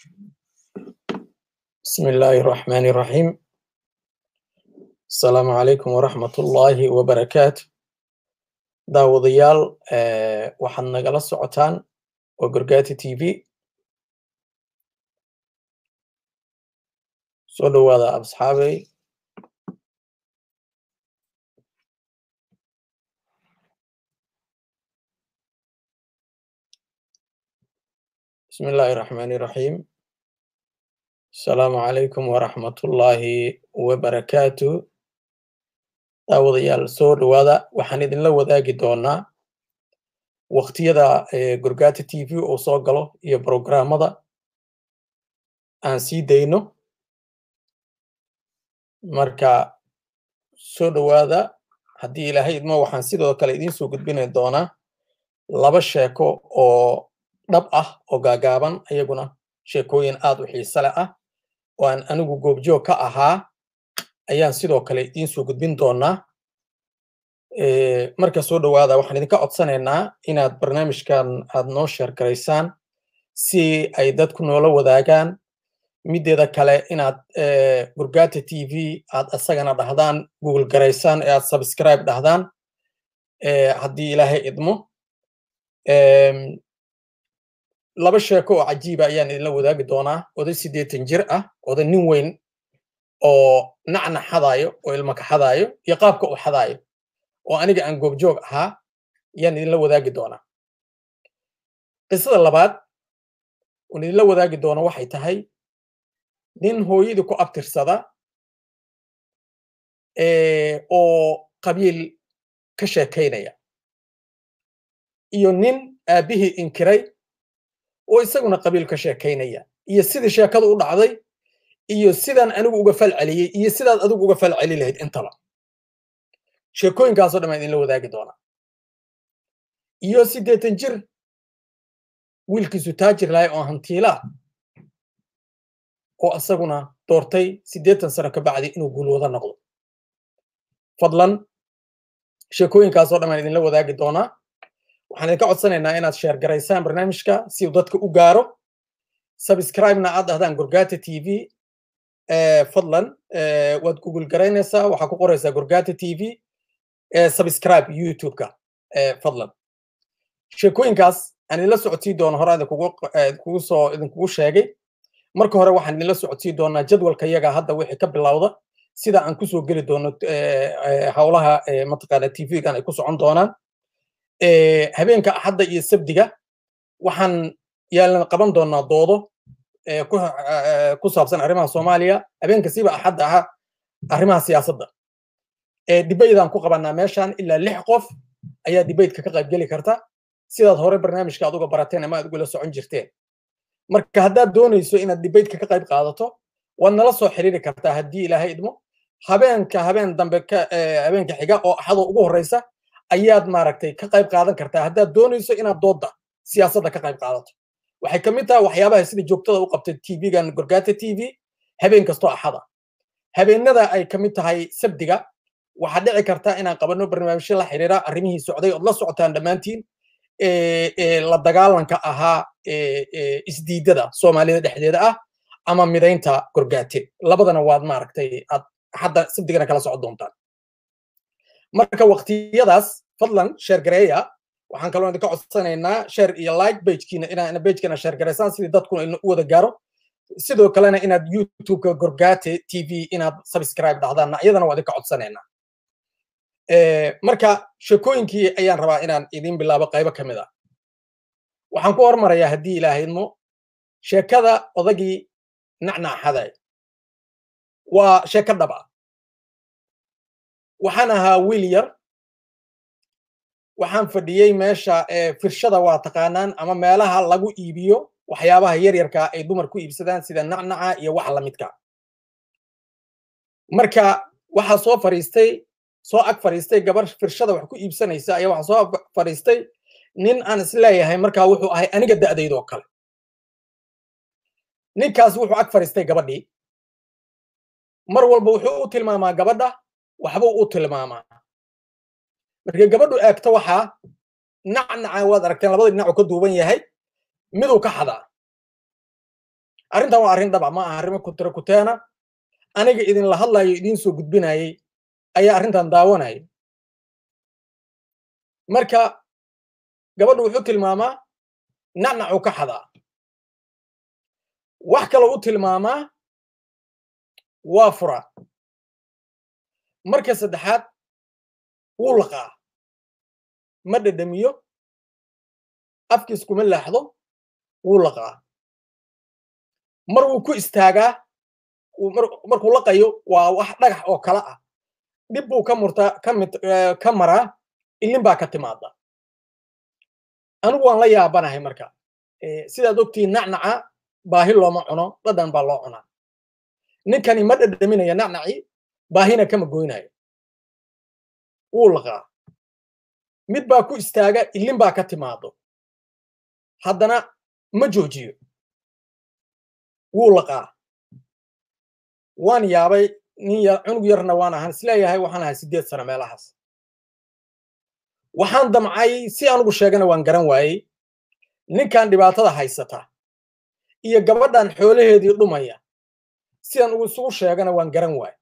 بسم الله الرحمن الرحيم السلام عليكم ورحمة الله وبركاته daawadayaal waxaad nagala socotaan waa gorgati t v soo dhowaada asxaabey بسم الله الرحمن الرحيم السلام عليكم ورحمة الله وبركاته daawadayaal soo dhowaada waxaan idinla wadaagi doonaa waqtiyada gorgata t v oo soo galo iyo brograamada aan sii dayno marka soo dhowaada haddii ilaahay idmo waxaan sidoo kale idiin soo gudbini doonaa laba sheeko oo dhab ah oo gaagaaban ayaguna sheekooyin aad u xiisale ah oo aan anigu goobjoog ka ahaa ayaan sidoo kale idiin soo gudbin doonaa marka soo dhowaada waxaan idinka codsanaynaa inaad barnaamijkan aad noo sheergaraysaan si ay dadku noola wadaagaan mideeda kale inaad gurgata t v aad isagana dhahdaan google garaysaan ee aad subscribe dhahdaan haddii ilaahay idmo laba sheeko oo cajiiba ayaan idinla wadaagi doonaa oday siddeetan jir ah oday nin weyn oo nacna xadaayo oo ilma ka xadaayo iyo qaabka uu xadaayo oo aniga aan goobjoog ahaa ayaan idinla wadaagi doonaa qisada labaad oon idinla wadaagi doono waxay tahay nin hooyadii ku abtirsada oo qabiil ka sheekaynaya iyo nin aabbihii inkiray oo isaguna qabiil ka sheekaynaya iyo sidii sheekadu u dhacday iyo sidaan anigu uga fal celiyey iyo sidaad adigu uga fal celi lahayd intaba sheekooyinkaasoo dhan baan idinla wadaagi doonaa iyo siddeetan jir wiilkiisu taajir lahay oo hantiilaa oo isaguna doortay siddeetan sano ka bacdi inuu guulwada noqdo fadlan sheekooyinkaasoo dhan baan idinla wadaagi doonaa waxaan idinka codsanaynaa inaad sheergaraysaan barnaamijka si uu dadka u gaaro subscribe-na aad dhahdaan gorgata t v fadlan waad google garaynaysaa waxaa ku qoraysaa gorgata t v subscribe youtube-ka fadlan sheekooyinkaas aan idinla socodsii doono hore idinkugu soo idinkugu sheegay marka hore waxaan idinla socodsii doonaa jadwalka yaga hadda wixii ka bilowda sida aan kusoo geli doono howlaha mataqaana t v-gan ay ku socon doonaan habeenka axadda iyo sabdiga waxaan yaalan qaban doonaa doodo ku saabsan arrimaha soomaaliya habeenka siba axadda aha arrimaha siyaasadda dibaydaan ku qabanaa meeshan ilaa lix qof ayaa dibaydka ka qaybgeli karta sidaad hore barnaamijka aad uga barateen ama aad ugula socon jirteen marka haddaad doonayso inaad dibaydka ka qayb qaadato waad nala soo xiriiri kartaa haddii ilaahay idmo habeenka habeen dambe habeenka xiga oo axadoo ugu horreysa ayaad maaragtay ka qayb qaadan kartaa haddaad doonayso inaad doodda siyaasadda ka qayb qaadato waxay ka mid tahay waxyaabaha sida joogtada u qabtay tv-gan gorgata t v habeen kastoo axada habeenada ay ka mid tahay sabdiga waxaa dhici karta inaan qabanno barnaamijyo la xiriira arrimihii socday ood la socotaan dhammaantiin la dagaalanka ahaa isdiidada soomaalida dhexdeeda ah ama midaynta gorgate labadana waad maaragtay aad hadda sabdigana kala socon doontaan marka waqtiyadaas fadlan sheergareeya waxaan kaloo idinka codsanaynaa share iyo like bagekiina inaa bagekana sheergaraysaan sidii dadkuna ina u wada gaaro sidoo kalena inaad youtubeka gorgate t v inaad subscribe dhahdaanna iyadana waa idinka codsanaynaa marka sheekooyinkii ayaan rabaa inaan idin bilaabo qaybo ka mid ah waxaan ku hormarayaa haddii ilaahidmo sheekada odagii nacnaaxaday waa sheeko dhab ah waxaan ahaa wiil yar waxaan fadhiyey meesha firshada waa taqaanaan ama meelaha lagu iibiyo waxyaabaha yaryarka ay dumar ku iibsadaan sida nacnaca iyo wax lamidka marka waxaa soo fariistay soo ag fariistay gabar firshada wax ku iibsanaysa ayaa waxaa soo fariistay nin aan isleeyahay markaa wuxuu ahay aniga da'daydoo kale ninkaas wuxuu ag fariistay gabadhii mar walba wuxuu u tilmaamaa gabadha waxbuu u tilmaamaa markay gabadhu eegto waxaa nacnaca waad aragteen labada dhinacu ka duuban yahay miduu ka xadaa arrintan waa arrin dhaba ma aha arrimo kutira kuteena aniga idinla hadlayo idiin soo gudbinayay ayaa arrintan daawanaya marka gabadhu wuxuu tilmaamaa nacnacuu ka xadaa wax kaloo u tilmaamaa waa furaa marka saddexaad wuu laqaa ma dhedhamiyo afkiis kuma laaxdo wuu laqaa mar wuu ku istaagaa markuu laqayo waa wax dhagax oo kale ah dhib buu ka murtaa ka maraa ilin baa ka timaada anigu waan la yaabanahay marka sidaad ogtihiin nacnaca baahi looma cuno dhadhan baa loo cunaa ninkani ma dhadhaminaya nacnaci baahina kama goynayo wuu laqaa mid baa ku istaaga ilin baa ka timaado haddana ma joojiyo wuu laqaa waan yaabay nin cunug yarna waan ahaan isleeyahay waxaan ahay siddeed sano meelahaas waxaan damcay si anugu sheegana waan garan waayey ninkan dhibaatada haysata iyo gabadhan xoolaheedii dhumaya sidaan ugu isugu sheegana waan garan waaye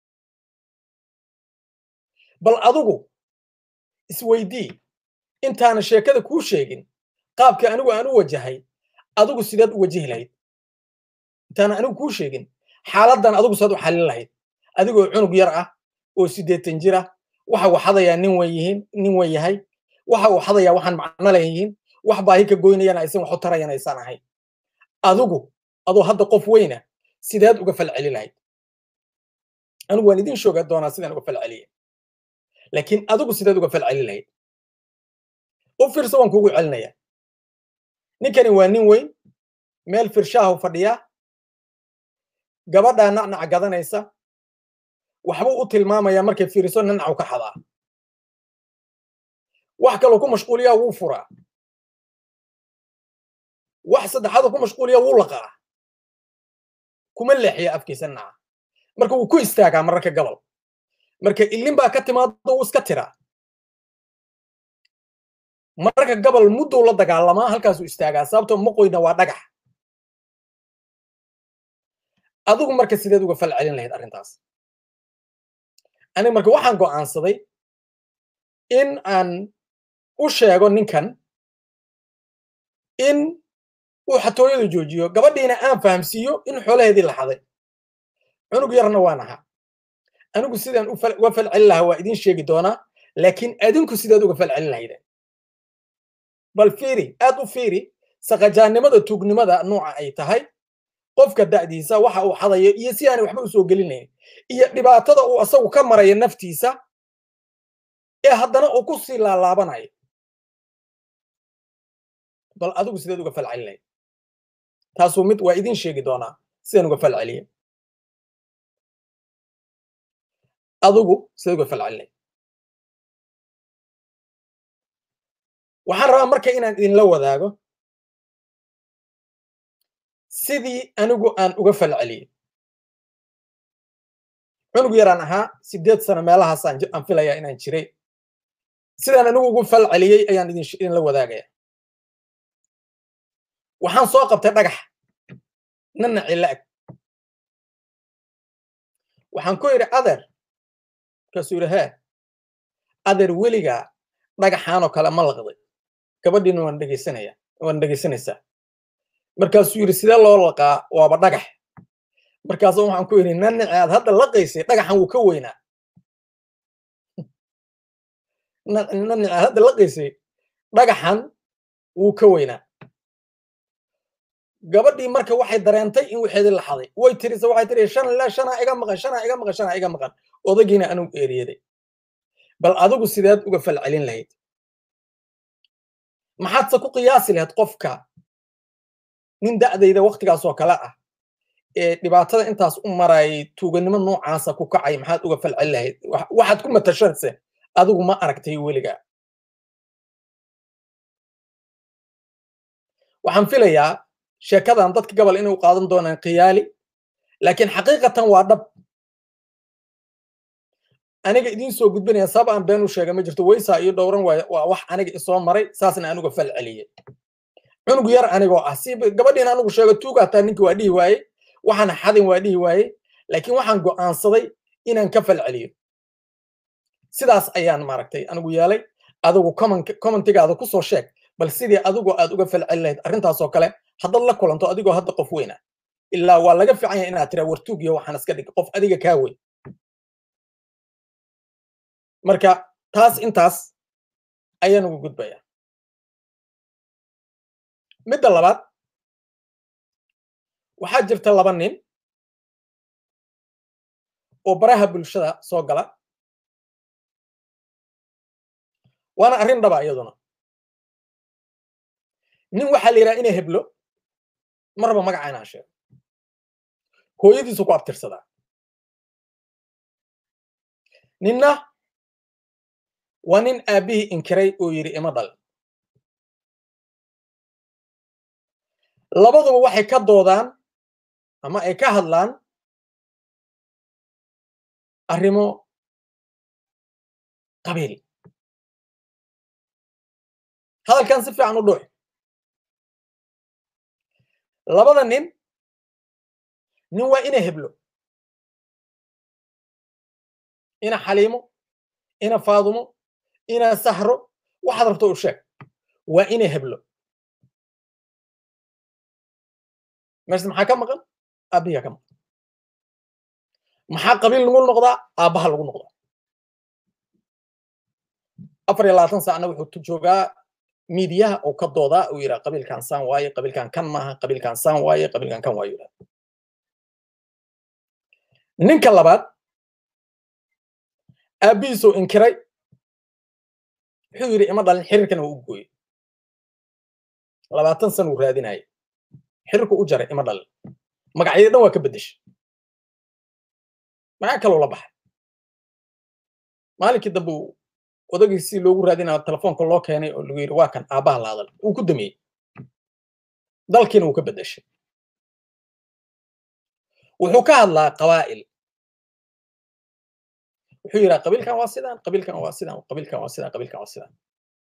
bal adigu isweydii intaana sheekada kuu sheegin qaabka anigu aan u wajahay adigu sideed u wajihi lahayd intaana anigu kuu sheegin xaaladdan adigu sidaad u xallin lahayd adigoo cunug yar ah oo siddeetan jir ah waxa uu xadayaa nin wen yihiin nin wen yahay waxa uu xadayaa waxaan macno leeyihiin wax baahi ka goynayana aysan wax u tarayan aysan ahayn adigu adoo hadda qof weyna sideed uga falceli lahayd anigu waan idin shooga doonaa sidaan uga falceliya laakiin adigu sideed uga falceli lahayd u fiirso waan kuugu celinaya ninkani waa nin weyn meel firshaahu fadhiyaa gabadhaa nacnaca gadanaysa waxbuu u tilmaamayaa markay fiiriso nanacu ka xadaa wax kaloo ku mashquuliyaa wuu furaa wax saddexaadoo ku mashquuliya wuu laqaa kuma leexiya afkiisa nanaca marka wuu ku istaagaa mararka gabal marka ilin baa ka timaado wuu iska tiraa mararka gabal mudduu la dagaalamaa halkaasuu istaagaa sababtoo maqoyna waa dhagax adigu marka sideed uga fal celin lahayd arrintaas aniga marka waxaan go'aansaday in aan u sheego ninkan in uu xatooyadu joojiyo gabadhiina aan fahamsiiyo in xoolaheedii la xaday cunug yarna waan ahaa anigu sidaan uga fal celin lahaa waa idiin sheegi doonaa laakiin adinku sideed uga fal celin lahaydeen bal fiiri aad u fiiri saqajaannimada tuugnimada nooca ay tahay qofka da'diisa waxa uu xadayo iyo si aanay waxba u soo gelinayn iyo dhibaatada uu asagu ka maraya naftiisa ee haddana uu ku sii laalaabanayo bal adigu sideed uga falcelin lahayd taasuu mid waa idiin sheegi doonaa sidaan uga falceliya adigu sideed uga falcelin lahayd waxaan rabaa marka inaan idinla wadaago sidii anigu aan uga falceliyey cunug yaraan ahaa siddeed sano meelahaasaan aan filayaa inaan jiray sidaan anigu ugu falceliyey ayaan idinla wadaagaya waxaan soo qabtay dhagax nanaci la'ag waxaan ku yidhi adeer markaasuu yidhi hee adeer weligaa dhagaxaanoo kale ma laqday gabadhiina waan dhegaysanaya waan dhegaysanaysaa markaasuu yidhi sidee loo laqaa waaba dhagax markaasu waxaan ku yidhi nanaci aad hadda laqaysay dhagaxan wuu ka weynaa nanaci aad hadda laqaysay dhagaxan wuu ka weynaa gabadhii marka waxay dareentay in waxeedii la xaday way tirisa waxay tiri shan la shanaa iga maqan shanaa iga maqan shanaa iga maqan odagiina anugu eeriyaday bal adigu sideed uga falcelin lahayd maxaadse ku qiyaasi lahayd qofka nin da'dayda waktigaasoo kale ah ee dhibaatada intaas u marayay tuuganimo noocaasa ku kacay maxaad uga falcelin lahayd waxaad ku matashadse adigu ma aragtay weligaa waxaan filayaa sheekadan dadka gabal inay u qaadan doonaan khiyaali laakiin xaqiiqatan waa dhab aniga idiin soo gudbinaya sabab aan been u sheega ma jirto weysaa iyo dhowran waa wax aniga isoo maray saasna anuga fal celiyey cunug yar anigoo ah si gabadhiin anigu sheego tuuga hataa ninki waa dhihi waaye waxaan xadin waa dhihi waaye laakiin waxaan go'aansaday inaan ka falceliyo sidaas ayaan maaragtay anigu yeelay adigu commentigaada ku soo sheeg bal sidii adigoo aad uga falceli lahayd arrintaasoo kale haddaad la kulanto adigoo hadda qof weyna ilaa waa laga fiican yahay inaad tiraa wartuugiyo waxaan iska dhig qof adiga kaa weyn marka taas intaas ayaan ugu gudbayaa midda labaad waxaa jirta laba nin oo baraha bulshada soo gala waana arrin dhaba iyaduna nin waxaa la yidhaha inay heblo marba magaca inaan sheego hooyadiisu ku abtirsadaa ninna waa nin aabbihii inkiray oo yidhi ima dhal labaduba waxay ka doodaan ama ay ka hadlaan arrimo qabiil hadalkan si fiican u dhuuc labada nin nin waa ina heblo ina xaliimo ina faadumo ina sahro waxaad rabto u sheeg waa ina heblo meesha maxaa ka maqan aabbihiga ka maqan maxaa qabiil lagu noqdaa aabbaha lagu noqdaa afar iyo labaatan saacna wuxuu joogaa miidiyaha oo ka doodaa uu yidhaha qabiilkan saan waaye qabiilkan kan maaha qabiilkan saan waaye qabiilkan kan waaye yidhaha ninka labaad aabbihiisuu inkiray wuxuu yidhi ima dhalin xiriirkana waa u gooyey labaatan sana uu raadinayay xiriirku u jaray ima dhalin magacyadii dhan waa ka beddeshay maxaa kaloo la baxay maalinkii dambe uu odagiisii loogu raadinaya telefoonka loo keenay oo lagu yidhi waa kan aabbaha la hadal uu ku damiyey dalkiina wuu ka beddeshay wuxuu ka hadlaa qabaa'il wuxuu yidhaha qabiilkan waa sidaan qabiilkan waa sidaan qabiilkan waa sidaan qabiilkan waa sidaan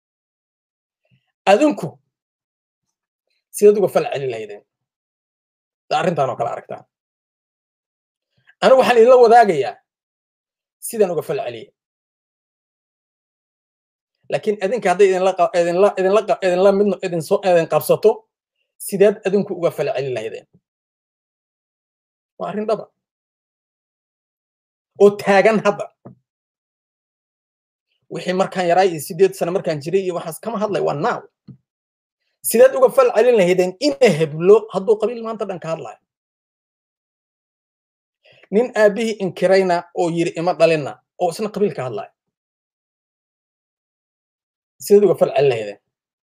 adinku sidaad uga fal celin lahaydeen arrintan oo kale aragtaan anigu waxaan idinla wadaagayaa sidaan uga fal celiya laakiin adinka hadday idinla idinla idinla idinla mid idin soo idin qabsato sideed adinku uga fal celin lahaydeen waa arrin dhaba oo taagan hadda wixii markaan yaraa iyo sideed sano markaan jiray iyo waxaas kama hadlay waa naaw sideed uga fal celin lahaydeen ina heblo hadduu qabiil maanta dhan ka hadlayo nin aabbihii inkirayna oo yiri ima dhalinna oo isna qabiil ka hadlayo sideed uga fal celin lahaydeen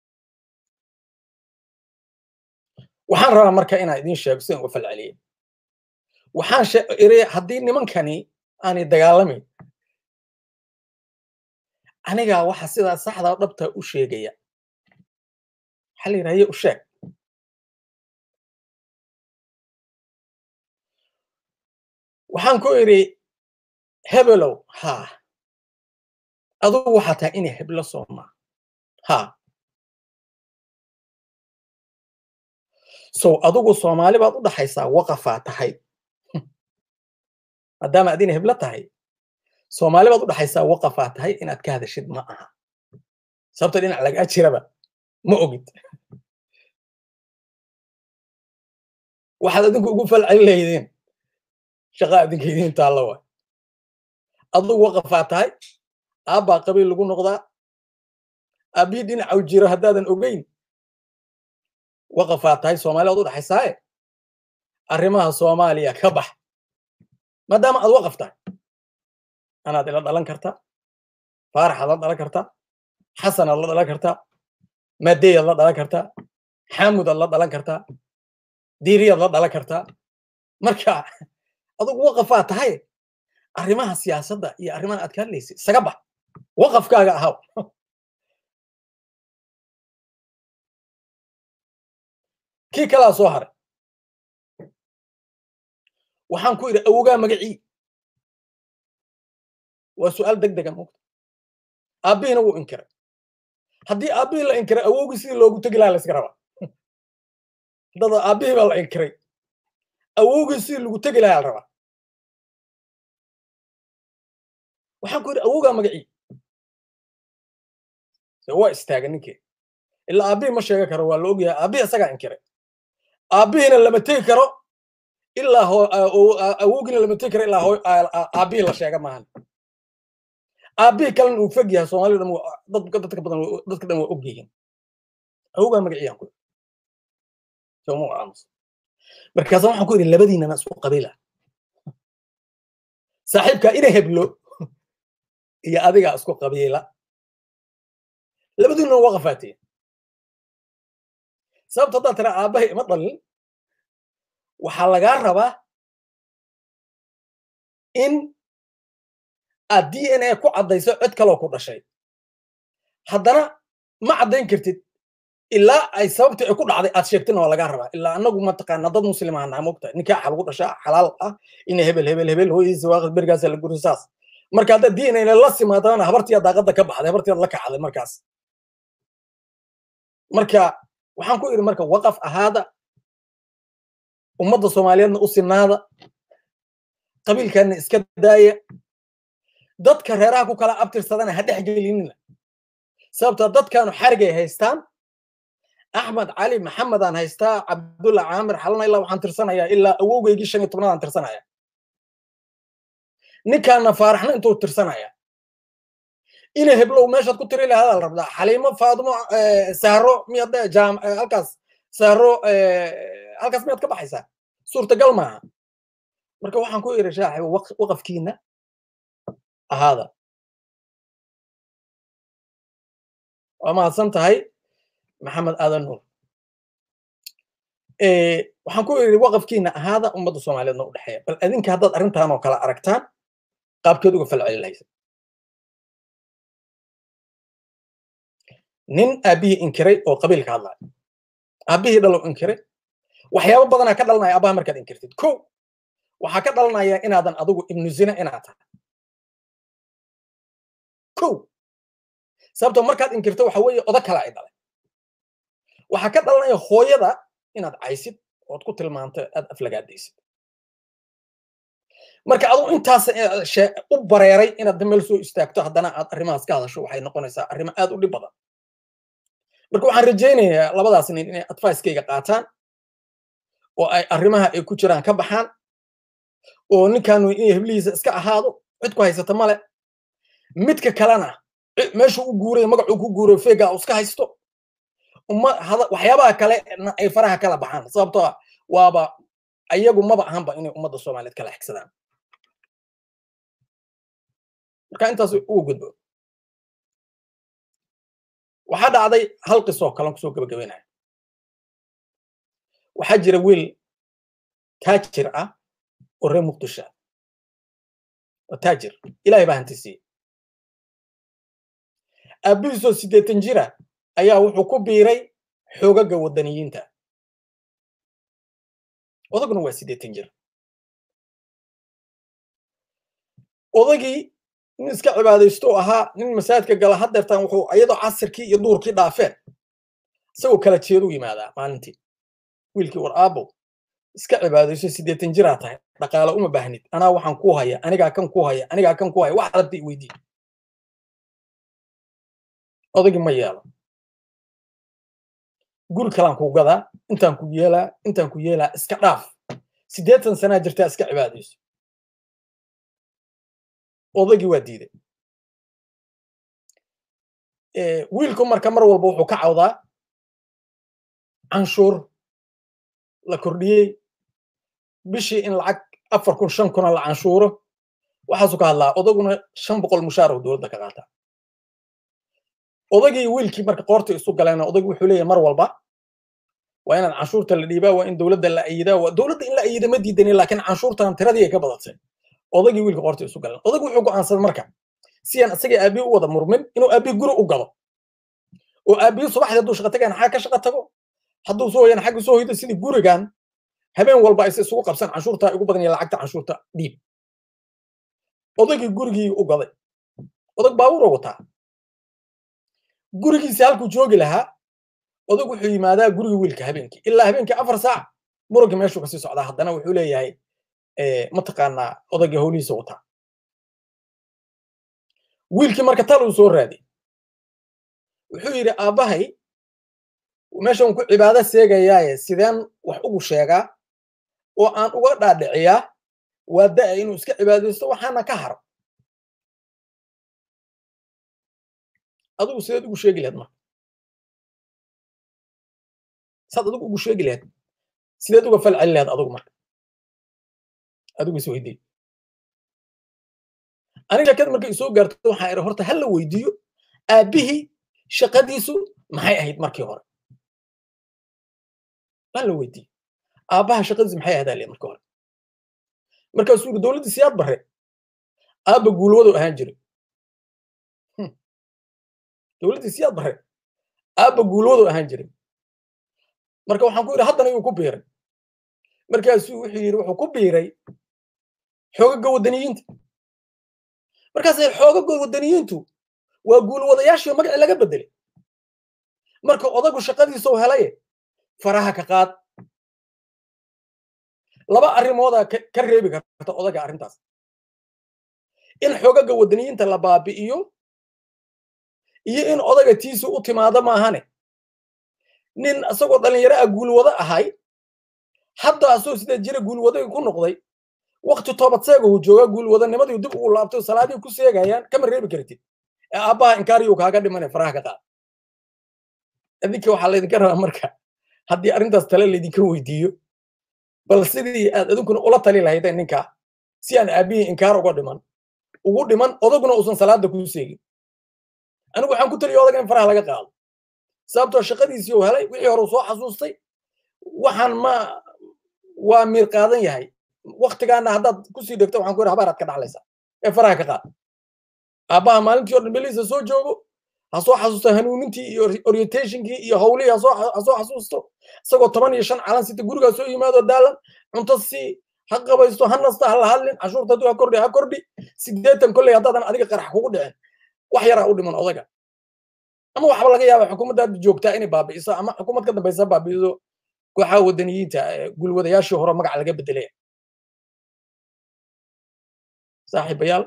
waxaan rabaa marka inaan idiin sheego sidaan uga fal celiyey waxaan iri haddii nimankani aanay dagaalamayn anigaa waxa sidaa saxdaa dhabtaa u sheegaya waxaa la yidhaha ye u sheeg waxaan ku idhi hebelow haa adugu waxaa tahay inay heblo soomaa haa sow adugu soomaali baad u dhaxaysaa waqafaa tahay maadaama ad inay heblo tahay soomaali baad u dhaxaysaa waqafaa tahay inaad ka hadashid ma aha sababta dhinac lagaa jiraba ma ogid waxaad adinku ugu falcelin lahaydeen shaqa adinka idiin taalla waay adugu waqafaa tahay aabbaa qabiil lagu noqdaa aabbihii dhinacaw jiro haddaadan ogeyn waqafaa tahay soomaali baad u dhaxaysaaye arrimaha soomaaliya ka bax maadaama aad waqaf tahay anaad ila dhalan kartaa faaraxaad la dhalan kartaa xasanaad la dhalan kartaa madeyaad la dhalan kartaa xaamudaad la dhalan kartaa diiriyaad la dhalan kartaa marka adugu waqafaa tahay arrimaha siyaasadda iyo arrimaha aad ka hadlaysid isaga bax waqafkaaga ahaw kii kalaa soo haray waxaan ku idhi awogaa magacii waa su'aal deg dega mogta aabbihiina wuu inkiray haddii aabbihii la inkiray awowgii sidii loogu tegi lahaa la iska rabaa dada aabbihii baa la inkiray awowgii sidii lagu tegi lahaa la rabaa waxaan ku yidhi awowgaa magacii se waa istaaga ninkii ilaa aabbihii ma sheega karo waa la ogyahay aabbihii isagaa inkiray aabbihiina lama tegi karo ilaa awowgiina lama tegi karo ilaa aabbihii la sheega maahan aabbihii kalena uu fog yahay soomaalida dhan dadka badan dadka dhan waa og yihiin awowgaa magaciyaan ku sooma aamus markaasa waxaan ku idhi labadiinana isku qabiila saaxiibkaa ina heblo iyo adigaa isku qabiila labadiinuna waa qafaateen sababta haddaad tira aabbahay ima dhalin waxaa lagaa rabaa in aad d n a ku caddayso cid kaloo ku dhashay haddana ma caddayn kartid ilaa ay sababtii ay ku dhacday aad sheegtina waa lagaa rabaa ilaa annagu mataqaana dad muslimaa naha mogta nikaaxa lagu dhashaa xalaal ah ina hebel hebel hebel hooyadiisa waaqad berigaasa la guri saas marka hadda d n a la simaadana habartiya daaqadda ka baxday habartiyaad la kacday markaas marka waxaan ku idhi marka waqaf ahaada ummadda soomaaliyeedna u sinaada qabiilkaana iska daaya dadka reeraha ku kala abtirsadana ha dhex gelinina sababta dadkaanu xarigay haystaan axmed cali maxamedaan haystaa cabdulla caamir xalana ilaa waxaan tirsanayaa ilaa awowgeygii shan iyo tobnaadaan tirsanaya ninkaana faaraxna intuu tirsanaya ina heblow meeshaad ku tiri lahadaa la rabdaa xaliimo faadimo sahro miyaad jaam halkaas sahro halkaas miyaad ka baxaysaa suurtagal maaha marka waxaan ku iri shaaxib waqafkiina ahaada waa mahadsan tahay maxamed aadan nuur waxaan ku iri waqafkiina ahaada ummadda soomaaliyeedna u dhexeeya bal adinka haddaad arrintan oo kale aragtaan qaabkeed uga falceli lahaysa nin aabbihii inkiray oo qabiilka hadlaya aabbihii dhalow inkiray waxyaabo badanaa ka dhalanaya aabbaha markaad inkirtid ko waxaa ka dhalanaya inaadan adigu ibnu zina inaad tahay ko sababtoo markaad inkirto waxa weeye odo kale ay dhalay waxaa ka dhalanaya hooyada inaad caysid ood ku tilmaanto aad aflagaadaysid marka aduu intaas u bareeray inaad meel soo istaagto haddana aad arrimahaas ka hadasho waxay noqonaysaa arrimo aad u dhib badan marka waxaan rajaynayaa labadaas nin inay advicekayga qaataan oo ay arrimaha ay ku jiraan ka baxaan oo ninkaanu inay heblihiisa iska ahaado cid ku haysata male midka kalena meeshuu u guuray magacuu ku guuray feega uu iska haysto waxyaabaha kale ay faraha kala baxaan sababtoo waaba ayagu maba ahanba inay ummadda soomaaliyeed kala xigsadaan marka intaas ugu gudbo waxaa dhacday hal qisoo kalan kusoo gabagabeynaya waxaa jira wiil taajir ah oo reer muqdisho oo taajir ilaahay baa hanti siiyey aabbihiisoo siddeetan jira ayaa wuxuu ku biiray xoogaga waddaniyiinta odaguna waa siddeetan jir odagii nin iska cibaadaysto ahaa nin masaajidka gala haddeertaan wuxuu iyadoo casirkii iyo duurkii dhaafeen isagoo kala jeedu yimaadaa maalintii wiilkii war aabbow iska cibaadayso siddeetan jiraa tahay dhaqaale uma baahnid anaa waxaan ku haya anigaa kan ku haya anigaa kan ku haya wax rabta i weydii odagii ma yeelo guri kalaan ku gadaa intaan ku yeelaa intaan ku yeelaa iska dhaaf siddeetan sanaa jirtaa iska cibaadayso odagii waa diiday wiilku marka mar walba wuxuu ka cawdaa canshuur la kordhiyey bishii in lacag afar kun shan kuna la canshuuro waxaasuu ka hadlaa odaguna shan boqol mushaarahu dowladda ka qaataa odagii wiilkii marka qoorta isu galeena odagii wuxuu leeyahay mar walba waa inaan canshuurta la dhiibaa waa in dowladda la ayidaa waa dowladda in la ayida ma diidani laakiin canshuurtan tiradii ay ka badatay odagii wiilka qoorta isu galeen odagii wuxuu go'aansaday marka si aan isagii aabii u wada murmin inuu aabii guri u gado oo aabii subaxdii hadduu shaqa tagayna xagga ka shaqa tago hadduu soo hoyana xagga soo hoydo sidii gurigan habeen walba ayse isugu qabsan canshuurta ugu badan iyo lacagta canshuurta dhiib odagii gurigii u gaday odag baabuuroo wataa gurigiisa halkuu joogi lahaa odag wuxuu yimaadaa guriga wiilka habeenkii ilaa habeenkii afar saac muranka meeshuu kasii socdaa haddana wuxuu leeyahay mataqaanaa odagii howlihiisa wataa wiilkii marka tal uu soo raadiy wuxuu yidhi aabbahay meeshan ku cibaado seegayaaye sideen wax ugu sheegaa oo aan uga dhaadhiciyaa waa da'a inuu iska cibaadaysto waxaana ka haro adigu sideed ugu sheegi lahayd marka saad adigu ugu sheegi lahayd sideed uga fal celi lahayd adigu marka adigu is weydiiy aniga shakada markay isoo gaarto waxaan idhi horta ha la weydiiyo aabbihii shaqadiisu maxay ahayd markii hore ha la weydiiyo aabbaha shaqadiisu maxay ahayd ale markii hore markaasuu yidhi dowladdii siyaad barre aabba guulwadu ahaan jiray dowladdii siyaad barre aabba guulwadu ahaan jiray marka waxaan ku yidhi haddana yuu ku biiray markaasuu wuxuu yidhi wuxuu ku biiray xoogaga waddaniyiinta markaasay xoogaga waddaniyiintu waa guulwadayaashii magacii laga beddelay marka odagu shaqadiisau helaye faraha ka qaad laba arrimoodaa ka reebi karta odaga arrintaas in xoogaga waddaniyiinta la baabi'iyo iyo in odaga tiisu u timaado maahane nin isagoo dhallinyaro ah guulwado ahay hadda asoo sidee jira guulwadagi ku noqday wakti toobadseega uu joogaa guulwadanimadii dib ugu laabtay salaadii ku seegayaan kama reebi kartid ee aabbaha inkaariyuu kaaga dhimane faraha ka qaad idinka waxaa laydinka rabaa marka haddii arrintaas tale laydinka weydiiyo bal sidii aad idinkuna ula tali lahaydeen ninkaa si aan aabbihii inkaar uga dhiman ugu dhiman odaguna uusan salaada kuu seegin anigu waxaan ku taliya odaga in faraha laga qaado sababtoo shaqadiisii uu helay wixii hore uu soo xasuustay waxaan ma waa miir qaadan yahay waktigaana haddaad kusii dhegto waxaan ku yidhi habaaraad ka dhaxlaysaa ee faraha ka qaad aabbaha maalintii o dhan beliisa soo joogo ha soo xasuusto hanuunintii iyo orientationkii iyo howlihii ha soo xasuusto isagoo toban iyo shan calan sita gurigaa soo yimaado daalan cunto si ha qabaysto ha nasta ha la hadlin cashuurta hadduu ha kordhi ha kordhi sideetan kolley haddaadan adiga qarax kugu dhicin wax yaraa u dhiman odaga ama waxba laga yaaba xukuumadda hadda joogtaa inay baabi'iso ama xukuumad ka dambaysa baabi'iso kooxaha waddaniyiinta gulwadayaashii hore magac laga bedelaya saaxiibayaal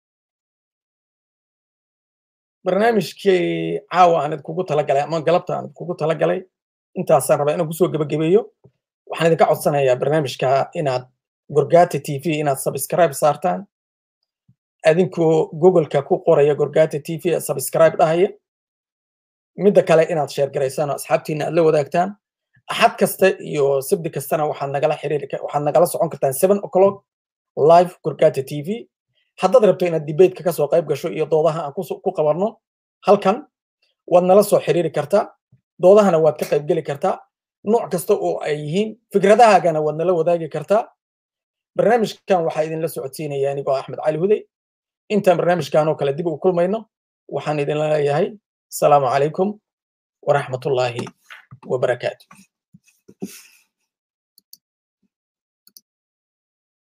barnaamijkii caawa aan idinkugu talagalay ama galabta aan idinkugu talagalay intaasaan rabaa inaan kusoo gebagabeeyo waxaan idinka codsanayaa barnaamijka inaad gorgata t v inaad subscribe saartaan adinkoo googleka ku qoraya gorgata t v ee subscribe dhahaya midda kale inaad sheer garaysaan oo asxaabtiina aad la wadaagtaan axad kasta iyo sabdi kastana waxaad nagala xiriiri waxaad nagala socon kartaan seven o'clock live gorgata t v haddaad rabto inaad debateka kasoo qayb gasho iyo doodaha aan ku qabanno halkan waad nala soo xiriiri kartaa doodahana waad ka qayb geli kartaa nooc kasta oo ay yihiin fikradahaagana waad nala wadaagi kartaa barnaamijkan waxaa idinla socodsiinaya anigoo axmed cali hudey intaan barnaamijkan oo kale dib u kulmayno waxaan idinla leeyahay asalaamu calaykum waraxmatullaahi wabarakaatu